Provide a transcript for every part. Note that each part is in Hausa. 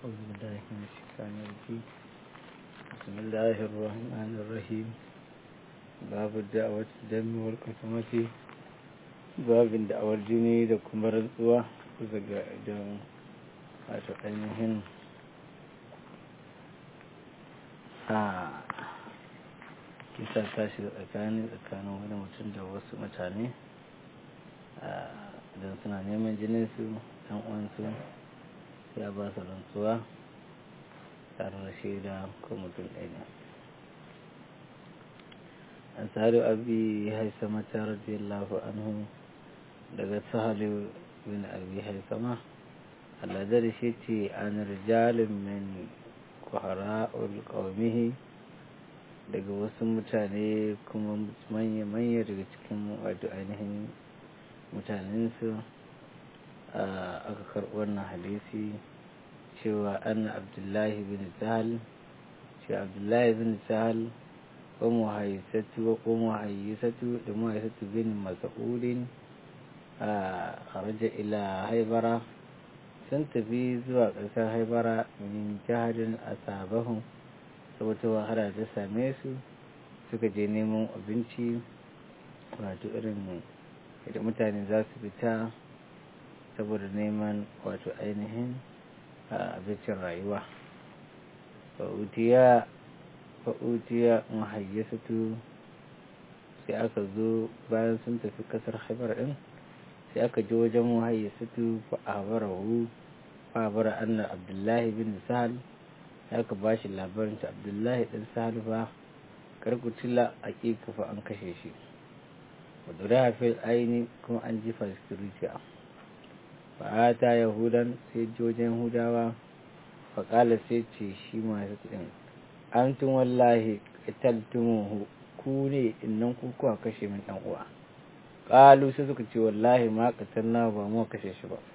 أعوذ بالله من الشيطان الرجيم بسم الله الرحمن الرحيم باب الدعوة الدم والقسمة باب da'awar jini da kuma rantsuwa kusa ga idan wato ainihin a kisa ta shiga tsakani tsakanin wani mutum da wasu mutane idan suna neman jininsu ɗan uwansu ya ba su rantsuwa tare da shaida ko mutum ɗaya ne an sadu abi haisama ta radiyallahu anhu daga sahalu bin abi haisama alladar shi ce an rijalin min kuhara'ul qaumihi daga wasu mutane kuma manya-manya daga cikin wato ainihin mutanensu aka karɓi wannan hadisi cewa anna abdullahi bin sahal shi abdullahi bin sahal wa muhayyisatu wa muhayyisatu da muhayyisatu bin mas'udin a kharaja ila haibara sun tafi zuwa ƙasar haibara min jihadin asabahun saboda wahala ta same su suka je neman abinci wato irin da mutane za su fita saboda neman wato ainihin abincin rayuwa fa'utiya mahayyasatu sai aka zo bayan sun tafi kasar haibar din sai aka ji wajen mahayyasatu fa'abarahu fa'abara annar abdullahi bin sahal aka ba shi labarin ta abdullahi ɗin sahal ba karkutula a fa an kashe shi wadda fil aini kuma an jifa sikiriciya fa'ata yahudan sai jojin hudawa faƙala sai ce shi masu ɗin an tun wallahi ƙitaltumuhu ku ne innan kukuwa kashe min ɗan uwa ƙalu sai suka ce wallahi ma na ba mu kashe shi ba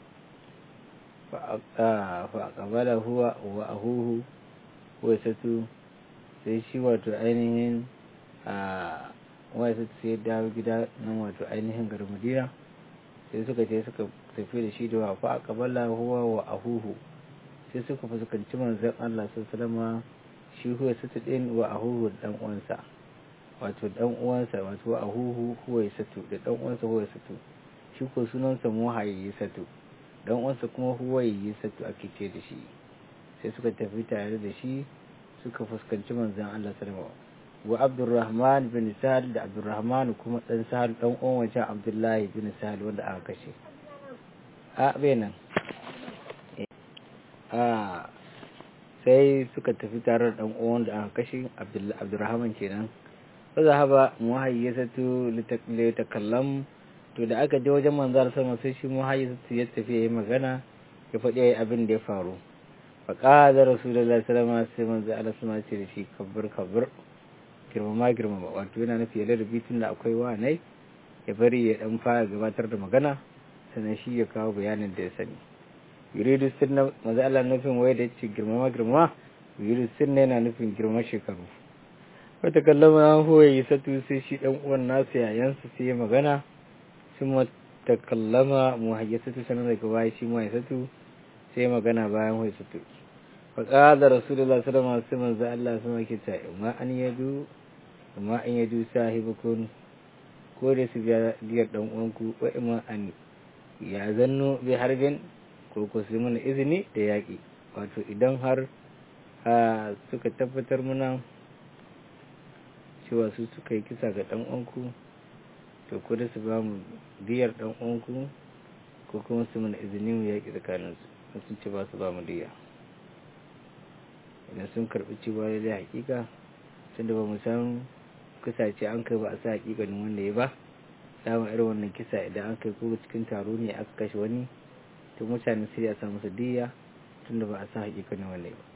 faƙabala huwa wa ahuhu wai satu sai shi wato ainihin a wai satu sai dawo gida nan wato ainihin garin madina sai suka ce suka tafi da shi da wa faƙabala huwa wa ahuhu sai suka fuskanci manzan Allah sallama shi huwa satu ɗin wa ahuhu da ɗan uwansa wato ɗan uwansa wato wa ahuhu huwa satu da ɗan uwansa huwa satu shi ko sunansa muhayyi satu dan uwansa kuma huwayi satu ake ce da shi sai suka tafi tare da shi suka fuskanci manzan Allah sallama wa Abdurrahman bin Sahal da Abdurrahman kuma dan Sahal dan uwan wancan Abdullahi bin Sahal wanda aka kashe a benan a sai suka tafi tare da dan uwan da aka kashe Abdurrahman kenan fa zahaba muhayyisatu litakallam to da aka je wajen manzar sama sai shi muhayyisatu ya tafi yayi magana ya faɗi yayi abin da ya faru fa qala rasulullahi sallallahu alaihi wasallam sai manzo Allah sama ce da shi kabbir kabbir girmama girmama wato yana nufi ya ladabi tun da akwai wanai ya bari ya dan fara gabatar da magana sannan shi ya kawo bayanin da ya sani yuridu sunna manzo Allah nufin wai da yace girmama girmama yuridu sunna yana nufin girma shekaru wata kallama an huwa yi satu sai shi dan uwan nasu yayansa sai ya magana sun ta kallama muhayyasatu sanar daga baya shi muhayyasatu sai ya magana bayan muhayyasatu faƙaɗa rasulullah sallallahu alaihi wasallam za Allah sama ke ta ma an yadu ma an yadu sahibukun ko da su biya diyar dan uwanku wa ima an ya zanno bi harbin ko ko su mana izini da yaƙi wato idan har suka tabbatar muna cewa su suka yi kisa ga dan uwanku to ko da su ba mu diyar dan uwanku ko kuma su mana izini mu yaƙi tsakaninsu sun ce ba su ba mu diya idan sun karɓi cewa da hakika tunda ba mu san kisa ce an kai ba a sa hakikanin wanda ya ba samun irin wannan kisa idan an kai ko cikin taro ne aka kashe wani to mutane sai a sa masa diya tunda ba a sa hakikanin wanda ya ba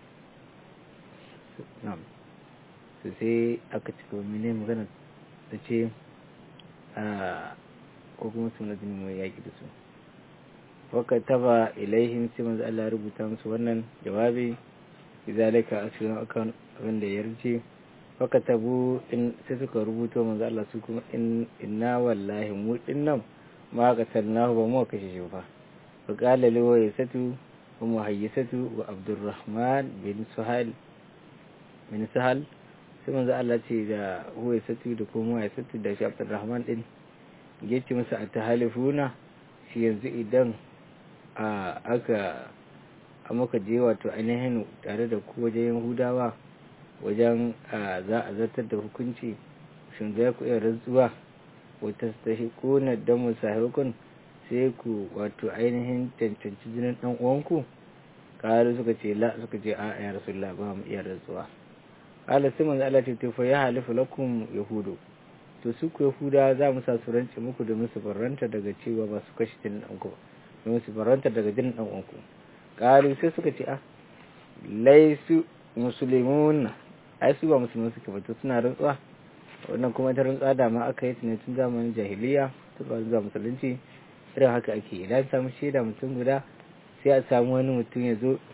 na'am su sai aka ci gaba mene magana da ce a ko kuma su na jini mai yaƙi da su waka taba ilaihim sai manzo Allah rubuta musu wannan jawabi bizalika a cikin akan abin da ya yarje waka tabu in sai suka rubuto manzo Allah su kuma in inna wallahi mu dinnan ma ka salnahu ba mu kashe shi ba fa qala li wa yasatu muhayyisatu wa abdurrahman bin suhal bin sahal sai manzo Allah ce da huwaisatu da kuma muhayyisatu da shi abdurrahman din yace masa a tahalifuna shi yanzu idan a aka a maka je wato ainihin tare da ku wajen yahudawa wajen za a zartar da hukunci shin za ku iya rantsuwa wata stashi kona don musahikun sai ku wato ainihin cancanci jinin dan uwanku kalu suka ce la suka ce a ya rasulullah ba mu iya rantsuwa kala sai manzo Allah ce fa ya halifu lakum yahudu to su ku yahuda za mu sa su rance muku da musu barranta daga cewa ba su kashe jinin dan ku da musu barranta daga jinin dan uwanku kalu sai suka ce a laisu musulmun ai su ba musulmi suke ba to suna rantsuwa wannan kuma ta rantsuwa da ma aka yi ne tun zamanin jahiliya tun ba zuwa musulunci irin haka ake idan samu shaida mutum guda sai a samu wani mutum ya zo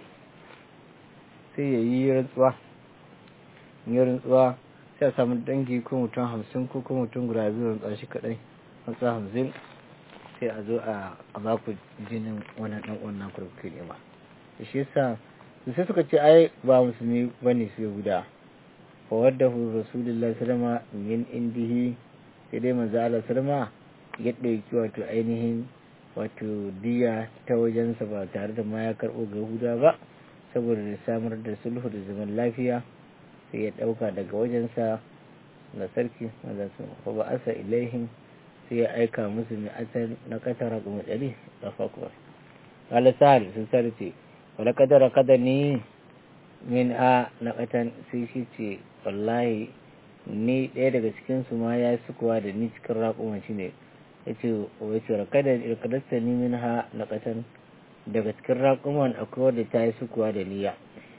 sai ya yi rantsuwa yi rantsuwa sai a samu dangi ko mutum hamsin ko kuma mutum guda biyu rantsuwa shi kadai rantsuwa hamsin sai a zo a ba ku jinin wannan dan uwan naku da kuke nema shi yasa sai suka ce ai ba musulmi bane su guda fa waddahu rasulullahi sallama min indihi sai dai manzo Allah sallama ya dauki wato ainihin wato diya ta wajensa ba tare da ma ya karbo ga Yahuda ba saboda da samar da sulhu da zaman lafiya sai ya dauka daga wajensa na sarki manzo fa ba asa ilaihim sai ya aika musu mai asal na katara kuma dari da fakuwa qala sal sun sarce wala kadara kadani min a na katan sai shi ce wallahi ni ɗaya daga cikinsu ma ya yi sukuwa da ni cikin raƙuma shi ne ya ce wace rakadasta ni min ha na katan daga cikin raƙuman akwai wadda ta yi sukuwa da niyya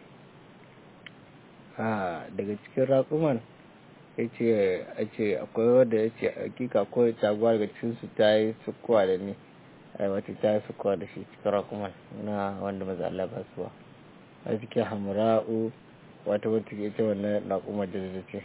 a daga cikin raƙuman ya ce a ce akwai wadda ya ce hakika ko taguwa daga cikinsu ta yi sukuwa da ni wata ta yi sukuwa da shi cikin raƙuman na wanda maza Allah ba suwa a cikin hamra'u wata wata ke ta wannan raƙumar da zai ce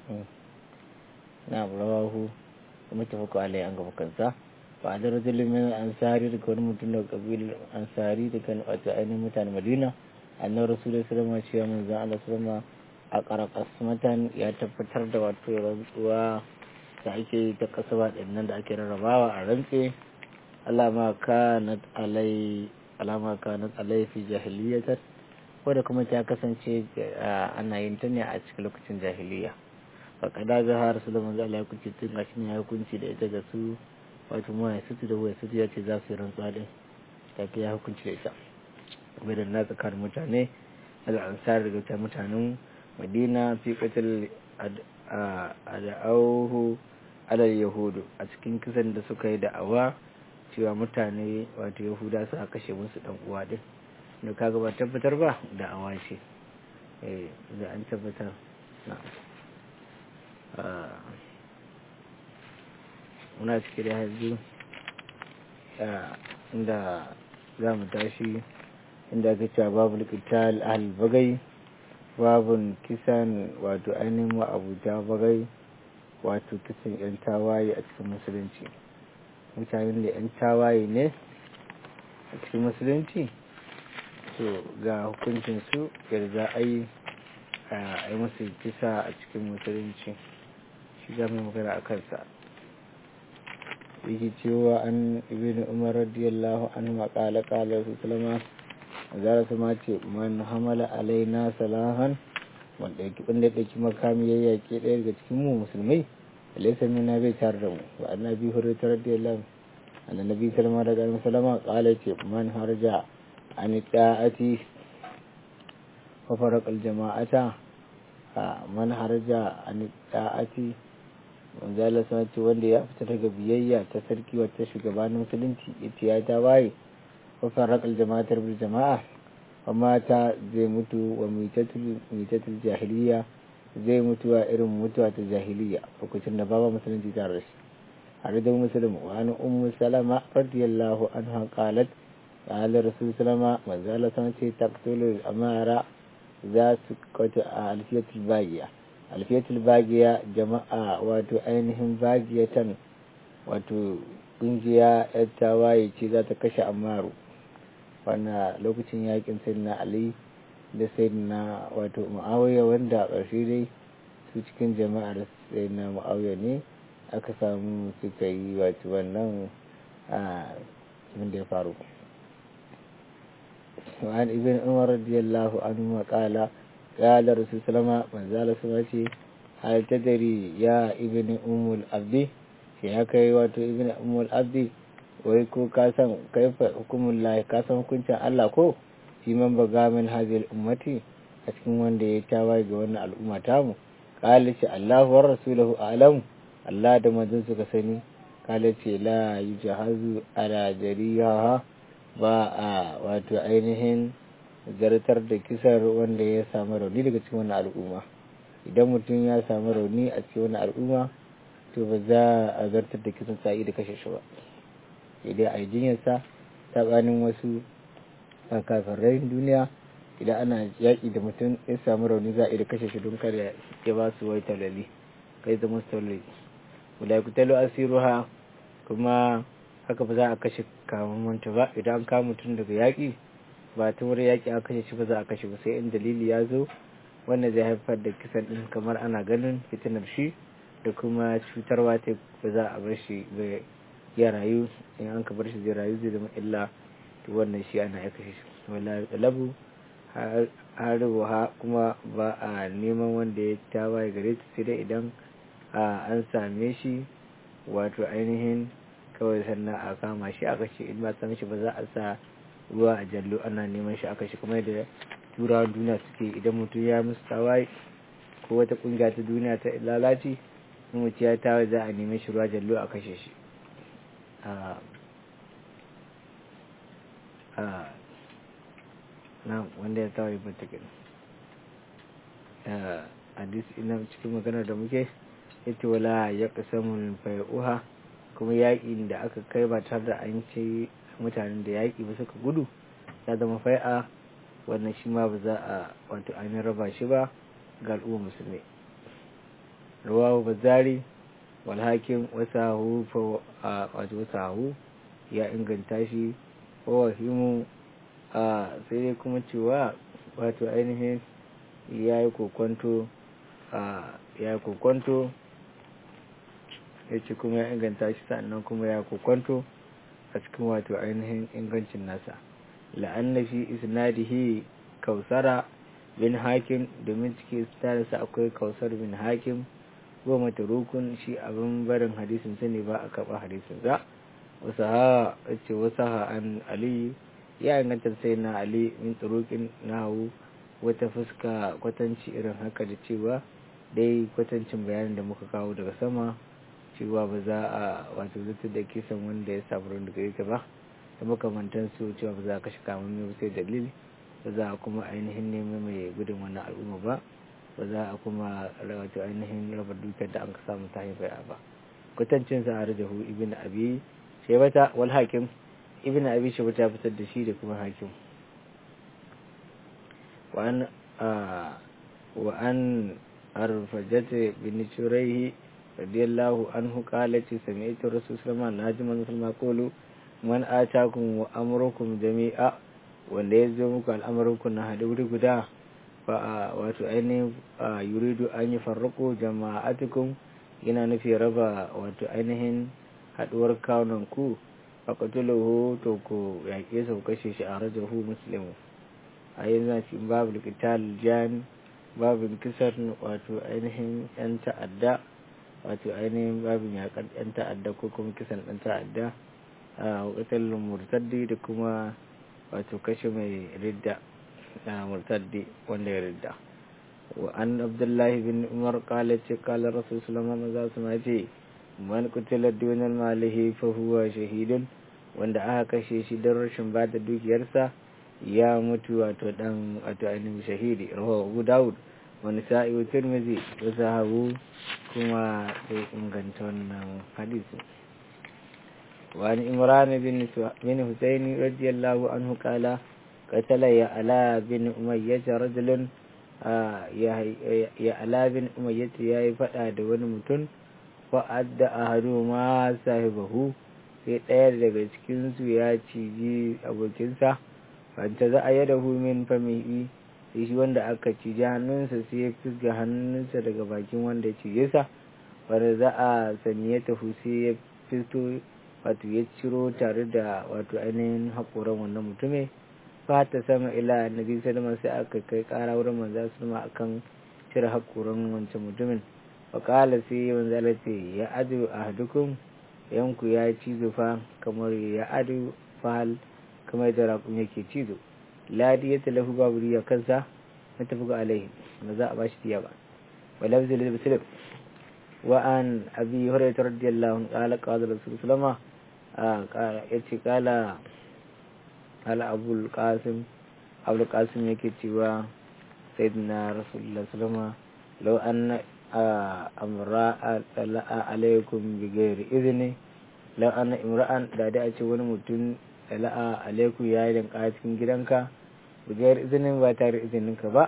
na rawahu kuma ta fuka alai an gaba kansa ba a dara zulumin ansari daga wani mutum daga kabilar ansari daga wata ainihin mutane madina annan rasulun sallama cewa manzan Allah sallama a karakas matan ya tabbatar da wato rantsuwa da ake yi ta kasa ba nan da ake rarrabawa a rantse alama kanat alai alama kanat alai fi jahiliyatar wadda kuma ta kasance ana yin ta ne a cikin lokacin jahiliya faƙada ga har su da manzo Allah ya kunci tun gashi ne ya hukunci da ita ga su wato mu ya sutu da waya sutu ya ce za su yi rantsuwa din ta ya hukunci da ita kuma da na tsakanin mutane al'ansar daga ta mutanen madina fi qatil ad'auhu alal yahudu a cikin kisan da suka yi da'awa cewa mutane wato yahuda su a kashe musu dan uwa din da kaga ba tabbatar ba da'awa ce eh da an tabbatar na muna cike da yanzu inda za mu tashi inda aka cewa babu likital bagai babun kisan wato ainihin ma'abuta bagai wato kisan 'yan tawaye a cikin musulunci mutanen da 'yan tawaye ne a cikin musulunci to ga hukuncinsu yadda za a yi a yi musu kisa a cikin musulunci shi za mu magana a kansa yake cewa an ibn umar radiyallahu anhu ma qala qala sallama zara su ma ce man hamala alaina salahan wanda yake wanda yake makami ya yake ɗaya daga cikin mu musulmai alaysa minna bai tare da mu wa annabi hurairah radiyallahu anhu annabi sallama daga annabi sallama qala ce man harja an ta'ati wa faraq al jama'ata man harja an ta'ati manzala sun ce wanda ya fita daga biyayya ta sarki wata shugabanin musulunci ita ya ta waye wa farraqal jama'atar bil jama'a wa mata zai mutu wa mitatul jahiliya zai mutu a irin mutuwa ta jahiliya lokacin da baba musulunci ta rashi har da musulmi wa an ummu salama radiyallahu anha qalat qala rasul salama manzala sun ce taqtulu amara za su kwata a alfiyatul bagiya alfiyatul bagiya jama'a wato ainihin bagiyatan wato kungiya yar tawaye ce za ta kashe amaru wanda lokacin yakin sayyidina ali da sayyidina wato muawiya wanda a ƙarshe dai su cikin jama'ar sayyidina muawiya ne aka samu suka yi wato wannan abin da ya faru وعن ابن عمر رضي الله عنهما قال قال رسول الله من زال سماشي هل تدري يا ابن أم العبد ya kai wato ibn umul abdi wai ko ka san kaifa hukumun lahi ka san hukuncin Allah ko shi man baga min hadhihi ummati a cikin wanda ya tawaye ga wannan al'umma tamu qala ce Allahu wa rasuluhu a'lam Allah da manzon suka sani qala ce la yujahazu ala jariha ba a wato ainihin zartar da kisar wanda ya samu rauni daga cikin wannan al'umma idan mutum ya samu rauni a cikin wannan al'umma to ba za a zartar da kisan sa'i da kashe shi ba idan a yi jinyarsa tsakanin wasu kafirai duniya idan ana yaƙi da mutum ya samu rauni za a iya kashe shi don kada ya ba su wai talali kai zama talali wadda ku talo asiruha kuma haka ba za a kashe kamamanta ba idan an kama mutum daga yaƙi ba ta wurin yaƙi a kashe shi ba za a kashe ba sai in dalili ya zo wanda zai haifar da kisan ɗin kamar ana ganin fitinar shi da kuma cutarwa ta ba za a bar shi ya rayu in an ka bar shi zai rayu zai zama illa to wannan shi ana ya kashe shi wala talabu har kuma ba a neman wanda ya tawaye gare ta sai dai idan an same shi wato ainihin kawai sannan a kama shi aka ce in ba san shi ba za a sa ruwa a jallo ana neman shi aka shi kuma da turawan duniya suke idan mutum ya musu tawaye ko wata kungiya ta duniya ta lalaci in mutum ya tawaye za a nemi shi ruwa jallo a kashe shi na wanda ya tawaye ba ta gani hadis ina cikin magana da muke yace wala ya kasamun fai'uha kuma yaƙin da aka kai ba tare da an ce mutanen da yaƙi ba suka gudu ya zama fai'a wannan shi ma ba za a wato ainihin raba shi ba ga al'umma musulmi rawahu bazari wal hakim wasahu fa wato wasahu ya inganta shi wa wahimu a sai dai kuma cewa wato ainihin ya yi kokonto ya yi kokonto ya ce kuma ya inganta shi sannan kuma ya kokwanto a cikin wato ainihin ingancin nasa la'anna fi isnadihi kausara bin hakim domin cikin isnadinsa akwai kausar bin hakim goma rukun shi abin barin hadisin sa ne ba a karɓa hadisin sa wasu ha ce wasu ha an ali ya inganta sai na ali min turukin nahu wata fuska kwatanci irin haka da cewa dai kwatancin bayanin da muka kawo daga sama cewa ba za a wato zata da kisan wanda ya samu ruwan daga ita ba da makamantan su cewa ba za a kashe kamar mai sai dalili ba za a kuma ainihin neman mai gudun wannan al'umma ba ba za a kuma wato ainihin raba dukiyar da an ka samu ta haifar ba kwatancin sa a rajahu ibn abi shebata wal hakim ibn abi shebata fitar da shi da kuma hakim wa an wa an arfajata bin shuraihi radiyallahu anhu qala ce sami'tu rasul sallallahu alaihi wasallam musulma qulu man atakum wa amrukum jami'a wanda ya zo muku al'amuranku na hada wuri guda fa wato ainihin yuridu an yi farrako jama'atukum yana nufi raba wato ainihin haduwar kawunan ku a qatuluhu to ku yaƙe su kashe shi a rajahu muslimu a yanzu cikin babu qital jan babu kisar wato ainihin yan ta'adda wato ainihin babin yakar yan ta'adda ko kuma kisan ɗan ta'adda a wakatar murtaddi da kuma wato kashe mai ridda na murtaddi wanda ya ridda wa an abdullahi bin umar kala ce kala rasul sulama maza su ma ce man kutila dunan malihi fa huwa shahidun wanda aka kashe shi don rashin ba da dukiyarsa ya mutu wato dan wato ainihin shahidi rawahu abu daud wani sa'i wa tirmidhi wa sahabu kuma sai inganta wannan hadisi وعن إمران بن بن حسين رضي الله عنه قال قتل يعلى بن أمية رجل يعلى بن أمية يا فدا da wani mutum fa'adda ahaduhuma sahibahu sai ɗaya daga cikinsu ya ciji abokinsa fanta za a yada min famihi sai shi wanda aka cije hannunsa sai ya fisga hannunsa daga bakin wanda ya cije sa wanda za a sanya tafi sai ya fito wato ya ciro tare da wato ainihin haƙoran wannan mutumin fata sama ila annabi sallama sai aka kai ƙara wurin manzo sallama akan cire haƙoran wancan mutumin faƙala sai manzo Allah ce ya adu ahadukum yanku ya cizo fa kamar ya adu fahal kamar da raƙum yake cizo ladi ya talahu babu riya kansa na tafi ga alaihi ba za a bashi diya ba wa lafzul muslim wa an abi hurairah radiyallahu anhu qala qala rasul sallama yace kala ala abul qasim abul qasim yake cewa sayyidina rasulullah sallama law anna amra'a tala'a alaikum bi ghairi idni law anna imra'an da da ce wani mutum tala'a alaikum ya yi danka cikin gidanka bi ghairi izinin ba tare izininka ba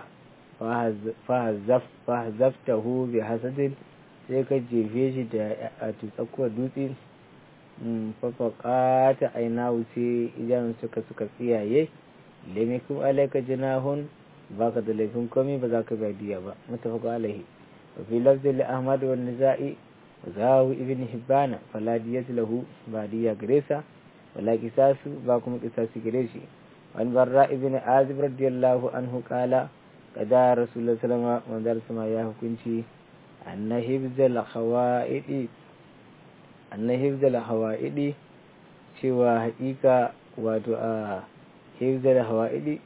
fa hazaftahu bi hasadin sai ka jefe shi da a tsakuwar dutse fafaka ta aina wuce idan suka suka tsiyaye lemikum alaika jinahun baka da laifin komai ba za ka biya ba mutafaka alaihi wa fi lafzi li ahmad wa nisa'i wa zahu ibn hibbana fala diyatu lahu ba diya gare sa wala kisasu ba kuma kisasi gare shi wani barra ibn azib radiyallahu anhu kala kada rasulullah sallama manzar sama ya hukunci anna hibzal khawa'idi anna hibzal hawa'idi cewa haƙiƙa wato a hibzal hawa'idi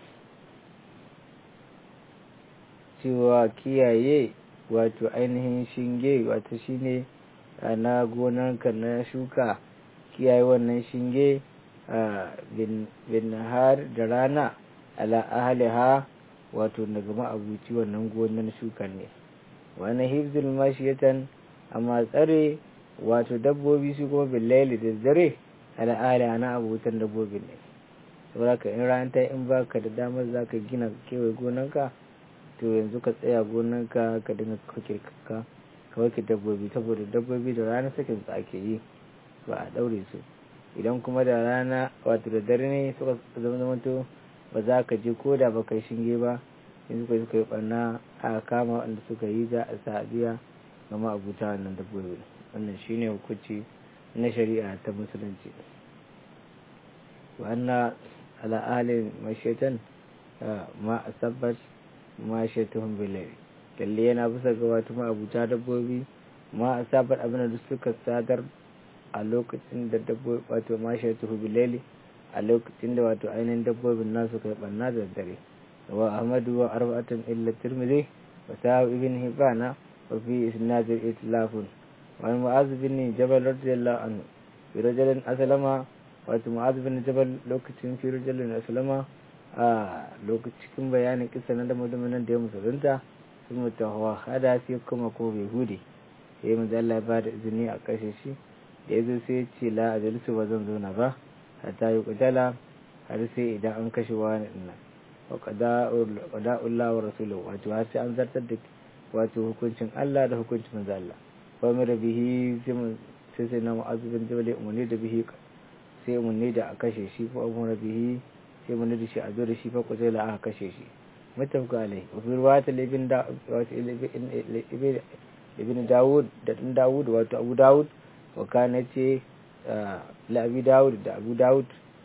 cewa kiyaye wato ainihin shinge wato shine na gonanka na shuka kiyaye wannan shinge bin har da rana ala ahliha wato daga ma'abuci wannan gonan shukan ne wani hibzul mashiyatan amma tsare wato dabbobi su kuma billaili da dare ala ahliha na abutan dabbobin ne saboda ka in ran ta in baka da damar zaka gina kewaye gonanka to yanzu ka tsaya gonanka ka dinga kakirka ka wake dabbobi saboda dabbobi da rana sakin su ake yi ba a daure su idan kuma da rana wato da dare ne suka zama zamanto ba za ka je ko da ba kai shinge ba in suka suka yi barna a kama wanda suka yi za a sa biya ga ma'abuta wannan dabbobi wannan shine hukunci na shari'a ta musulunci wa ala ahalin mashaitan ma asabbat ma shaituhum billahi lalle yana bisa ga wato ma'abuta dabbobi ma asabar abin da suka sadar a lokacin da dabbobi wato ma shaituhu billahi a lokacin da wato ainihin dabbobin nasu kai banna da dare wa ahmadu wa arba'atan illa tirmidhi wa sa'u ibn hibana wa fi isnad itlafun wa mu'az bin jabal radiyallahu anhu fi rajulin aslama wato mu'az bin jabal lokacin fi rajulin aslama a lokacin cikin bayanin kisa na da mutumin da ya musulunta sun mutu hawa hada sai kuma ko bai hude sai mu Allah ya bada izini a kashe shi da ya zo sai ya ce la ajalisu ba zan zauna ba hatta yi kutala har sai idan an kashe wani ina wa qada'ullah wa rasuluhu wato har sai an zartar da wato hukuncin Allah da hukuncin manzo Allah wa mara bihi sai sai na mu'azzu bin jabal umarni da bihi sai umarni da a kashe shi ko umar bihi sai mun da shi a zo da shi fa kutala aka kashe shi mutafka alai wa fi riwayatul ibn da wato ibn Dawud da dan Dawud wato Abu Dawud wa kana ce la Abi Dawud da Abu Dawud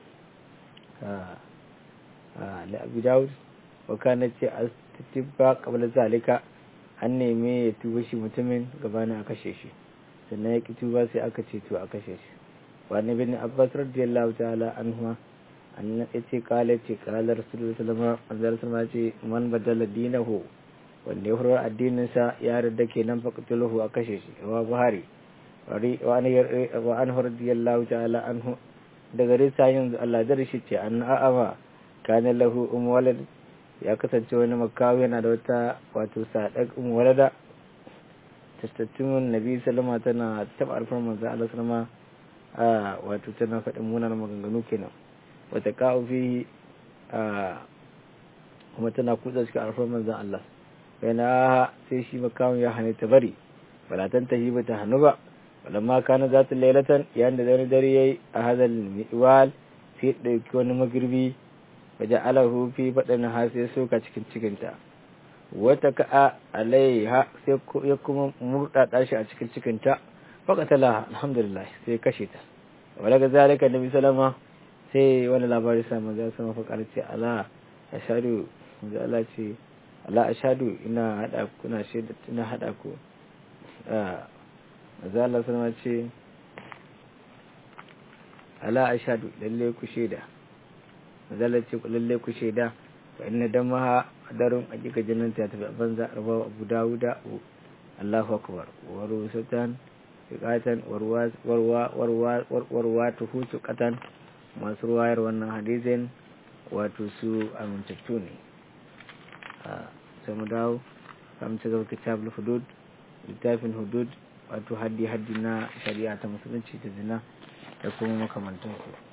la Abi Dawud wa kana ce astibba qabla zalika an neme ya tuba shi mutumin gabanin a kashe shi sannan ya ki tuba sai aka ce to a kashe shi wa nabi Abbas radiyallahu ta'ala anhu annan yace kala ce kala rasulullahi sallallahu alaihi wasallam ce man badala dinahu wanda ya horar addinin sa ya radda kenan faqtuluhu a kashe shi wa buhari wa an wa an radiyallahu ta'ala anhu daga risa yanzu Allah da shi ce an a'ama kana lahu um walad ya kasance wani makawi yana da wata wato sadak um walada tastattumun nabi sallama tana taba alfar manzo Allah sallama a wato tana faɗin munanan maganganu kenan wata kawo fi kuma tana kutsa cikin alfar manzan Allah yana sai shi makawun ya hane ta bari balatan ta yi ba ta hannu ba walamma kana za ta lailatan yayin da zani dare yayi a hadal miwal sai ɗauki wani magirbi waje alahu fi faɗin ha sai soka cikin cikinta wata ka'a alaiha sai ya kuma murɗaɗa shi a cikin cikinta faƙatala alhamdulillah sai kashe ta wadda ga zalika nabi salama sai wani labari sa manzo sama faƙar ce ala ashadu manzo Allah ce ala ashadu ina hada ku na shaida ina hada ku manzo Allah sama ce ala ashadu lalle ku shaida manzo Allah ce lalle ku shaida fa inna damaha darun hakika jinin ta tafi banza rawa Abu Dawuda Allahu akbar wa rusatan fiqatan warwa warwa warwa warwa tuhu katan masu ruwayar wannan hadisin wato su amintattu ne sai mu dawo kam ci gaba kitabul hudud littafin hudud wato haddi haddi na shari'a ta musulunci da zina da kuma makamantansu